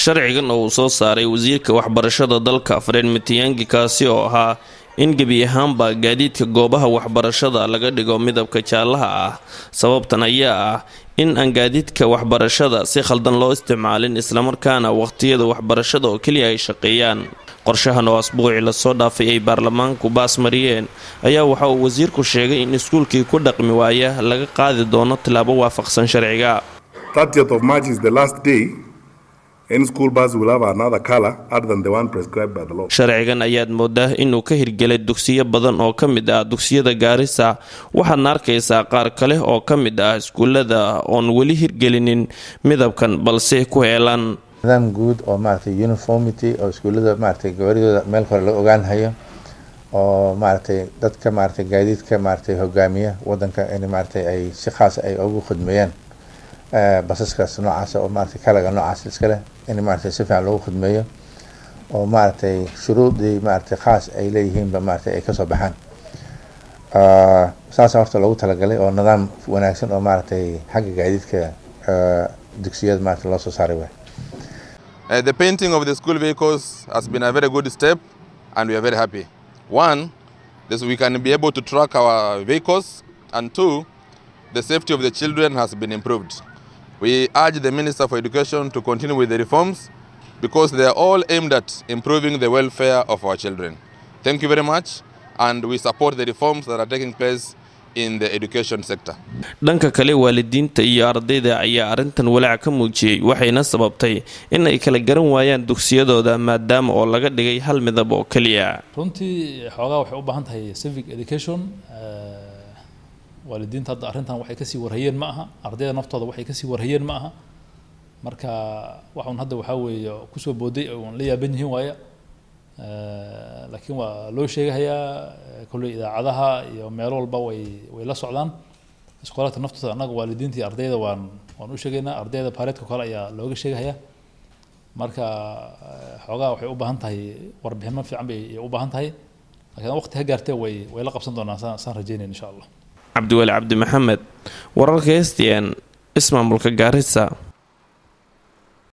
sharcigan oo uu soo saaray wasiirka waxbarashada dalka fred mitiyangi kaasi oo ahaa in gebi ahaanba gaadiidka goobaha waxbarashada laga dhigo midabka jaallaha ah sababtan ayaa ah in aan gaadiidka waxbarashada si khaldan loo isticmaalin islamarkaana waqhtiyada waxbarashada oo keliya ay shaqeeyaan qorshahan oo asbuucii lasoo dhaafay ay baarlamaanku baas mariyeen ayaa waxa uu wasiirku sheegay in iskuulkii ku dhaqmi waaya laga qaadi doono tilaabo waafaqsan sharciga sharcigan ayaad moodaa inuu ka hirgelay dugsiyo badan oo ka mid ah dugsiyada gaarisa waxaadna arkaysaa qaar kale oo ka mid ah iskuulada oon weli hirgelinin midabkan balse ku heelan nidaam guud oo maaragtay uniformity oo iskuullada maaragtay gabadhidooda meel kore la ogaanhayo oo maaragtay dadka maaragtay gaadiidka maaragtay hogaamiya wadanka in maaragtay ay si khaas ay ugu khidmeeyaan basaskaas noocaas oo maaragtay kalaga noocaas iska leh in maaragtay si fiican loogu khidmeeyo oo maaragtay shuruudii maaragtay khaas ay leeyihiinba maaragtay ay kasoo baxaan saasa horta loogu talagalay oo nidaam wanaagsan oo maaragtay xagga gaadiidka dugsiyada maaragtay loo soo saaray waay Uh, the painting of the school vehicles has been a very good step and we are very happy. One, this we can be able to track our vehicles and two, the safety of the children has been improved. We urge the Minister for Education to continue with the reforms because they are all aimed at improving the welfare of our children. Thank you very much and we support the reforms that are taking place dhanka kale waalidiinta iyo ardayda ayaa arrintan walaac ka muujiyey waxayna sababtay in ay kala garan waayaan dugsiyadooda maadaama oo laga dhigay hal midab oo keliya runtii xoogaa waxay u baahan tahay civic education waalidiinta hadda arrintan waxay kasii warhayeen ma aha ardayda naftooda waxay kasii warhayeen ma aha marka waxun hadda waxaa weeye kusoo booday oon la yaaban yihiin waaya laakiin waa loo sheegahayaa kolley idaacadaha iyo meel walba way way la socdaan iskoolaadka naftooda annaga waalidiinta iyo ardayda waan waan u sheegaynaa ardayda baareedka kale ayaa looga sheegahayaa marka xoogaa waxay u baahan tahay warbixino fiican bay u baahan tahay laakiin waqti ha gaartee way way la qabsan doonaan saan saan rajaynayn insha allah cabdiweli cabdi maxamed wararka s t n ismaamulka gaarisa